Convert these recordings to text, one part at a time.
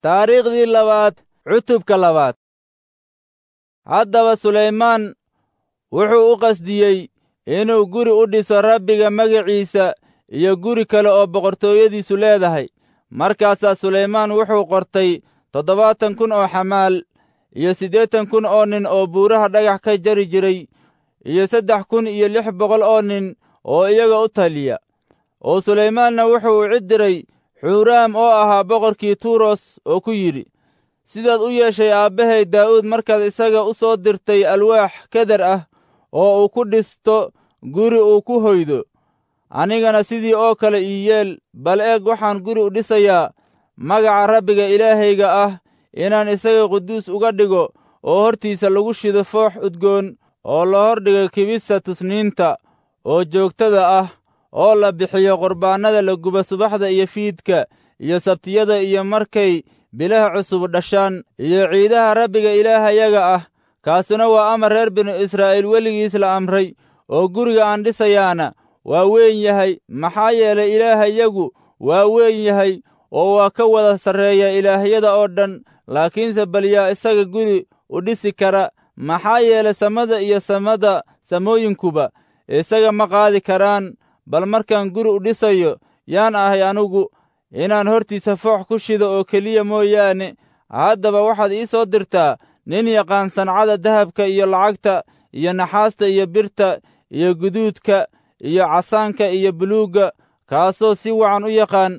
taariikhdii labaad cutubka labaad haddaba sulaymaan wuxuu u qasdiyey inuu guri u dhiso rabbiga magaciisa iyo guri kale oo boqortooyadiisu leedahay markaasaa sulaymaan wuxuu qortay toddobaatan kun oo xamaal iyo siddeetan kun oo nin oo buuraha dhagax ka jari jiray iyo saddex kun iyo lix boqol oo nin oo iyaga u taliya oo sulaymaanna wuxuu u cid diray xuuraam oo ahaa boqorkii tuuros oo ku yidhi sidaad u yeeshay aabbahay daa'uud markaad isaga u soo dirtay alwaax keder ah oo uu ku dhisto guri uu ku hoydo anigana sidii oo kale ii yeel bal eeg waxaan guri u dhisayaa magaca rabbiga ilaahayga ah inaan isaga quduus uga dhigo oo hortiisa lagu shido foox udgoon oo la hordhigo kibista tusniinta oo joogtada ah oo la bixiyo qurbaannada la guba subaxda iyo fiidka iyo sabtiyada iyo markay bilaha cusub dhashaan iyo ciidaha rabbiga ilaahayaga ah kaasuna waa amar reer binu israa'iil weligiis la amray oo guriga aan dhisayaana waa weyn yahay maxaa yeelay ilaahayagu waa weyn yahay oo waa ka wada sarreeya ilaahyada oo dhan laakiinse bal yaa isaga guri u dhisi kara maxaa yeelay samada iyo samada samooyinkuba isaga ma qaadi karaan bal markaan guri u dhisayo yaan ahay anugu inaan hortiisa foox ku shido oo keliya mooyaane haddaba waxaad ii soo dirtaa nin yaqaan sancada dahabka iyo lacagta iyo naxaasta iyo birta iyo guduudka iyo casaanka iyo buluugga kaasoo si wacan u yaqaan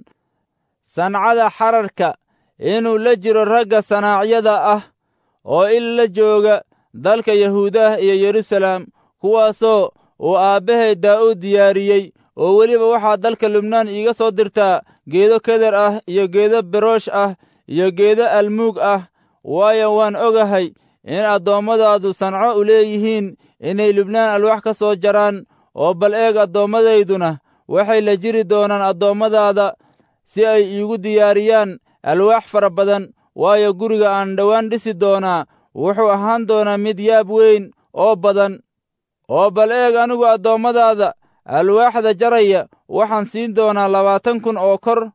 sancada xararka inuu la jiro ragga sanaacyada ah oo il la jooga dalka yahuudah iyo yeruusalaam kuwaasoo uu aabbahay daa'uud diyaariyey oo weliba waxaa dalka lubnaan iiga soo dirtaa geedo keder ah iyo geedo beroosh ah iyo geedo almuug ah waayo waan ogahay in addoommadaadu sanco u leeyihiin inay lubnaan alwaax ka soo jaraan oo bal eeg adoommadayduna waxay la jiri doonaan addoommadaada si ay iigu diyaariyaan alwaax fara badan waayo guriga aan dhowaan dhisi doonaa wuxuu ahaan doonaa mid yaab weyn oo badan oo bal eeg anigu addoommadaada alwaaxda jaraya waxaan siin doonaa labaatan kun oo kor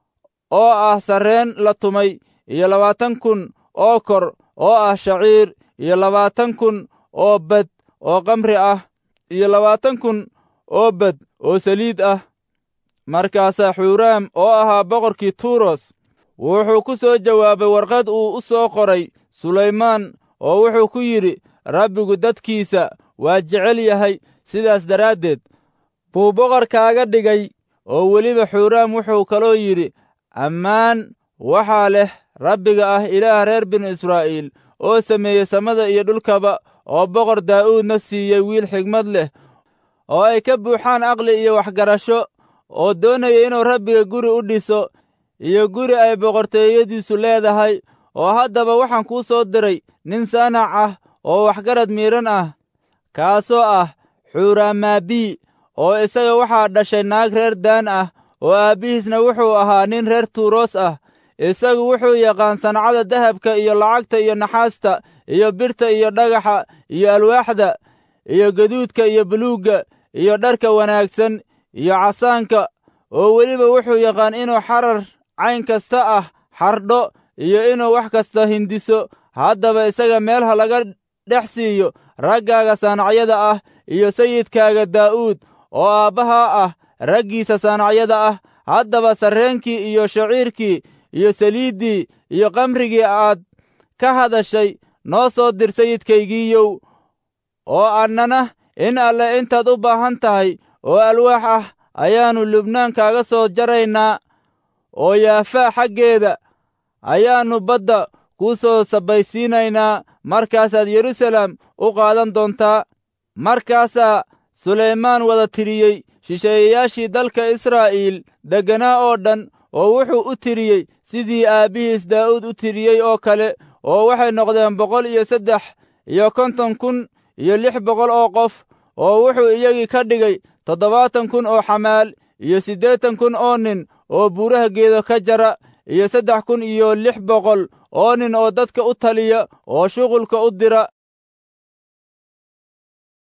oo ah sarreen la tumay iyo labaatan kun oo kor oo ah shaciir iyo labaatan kun oo bad oo kamri ah iyo labaatan kun oo bad oo saliid ah markaasaa xuuraam oo ahaa boqorkii tuuros wuxuu ku soo jawaabay warqad uu u soo qoray sulaymaan oo wuxuu ku yidhi rabbigu dadkiisa waa jecel yahay sidaas daraaddeed buu boqor kaaga dhigay oo weliba xuuraam wuxuu kaloo yidhi ammaan waxaa leh rabbiga ah ilaah reer binu israa'iil oo sameeyey samada iyo dhulkaba oo boqor daa'uudna siiyey wiil xigmad leh oo ay ka buuxaan aqli iyo waxgarasho oo doonaya inuu rabbiga guri u dhiso iyo guri ay boqortooyadiisu leedahay oo haddaba waxaan kuu soo diray nin saanac ah oo waxgarad miidhan ah kaasoo ah xuuraamaabii oo isaga waxaa dhashay naag reer daan ah oo aabbihiisna wuxuu ahaa nin reer tuuroos ah isagu wuxuu yaqaan sancada dahabka iyo lacagta iyo naxaasta iyo birta iyo dhagaxa iyo alwaaxda iyo gaduudka iyo buluugga iyo dharka wanaagsan iyo casaanka oo weliba wuxuu yaqaan inuu xarar cayn kasta ah xardho iyo inuu wax kasta hindiso haddaba isaga meel ha laga dhex siiyo raggaaga saanacyada ah iyo sayidkaaga daa'uud oo aabbahaa ah raggiisa saanacyada ah haddaba sarreenkii iyo shaciirkii iyo saliiddii iyo kamrigii aad ka hadashay noo soo dir sayidkaygiiyow oo annana in alle intaad u baahan tahay oo alwaax ah ayaannu lubnaan kaaga soo jaraynaa oo yaafaa xaggeeda ayaannu badda kuu soo sabaysiinaynaa markaasaad yeruusalaam u qaadan doontaa markaasaa sulaymaan wada tiriyey shisheeyayaashii dalka israa'iil degganaa oo dhan oo wuxuu u tiriyey sidii aabbihiis daa'uud u tiriyey oo kale oo waxay noqdeen boqol iyo saddex iyo konton kun iyo lix boqol oo qof oo wuxuu iyagii ka dhigay toddobaatan kun oo xamaal iyo siddeetan kun oo nin oo buuraha geedo ka jara iyo saddex kun iyo lix boqol oo nin oo dadka u taliya oo shuqulka u dira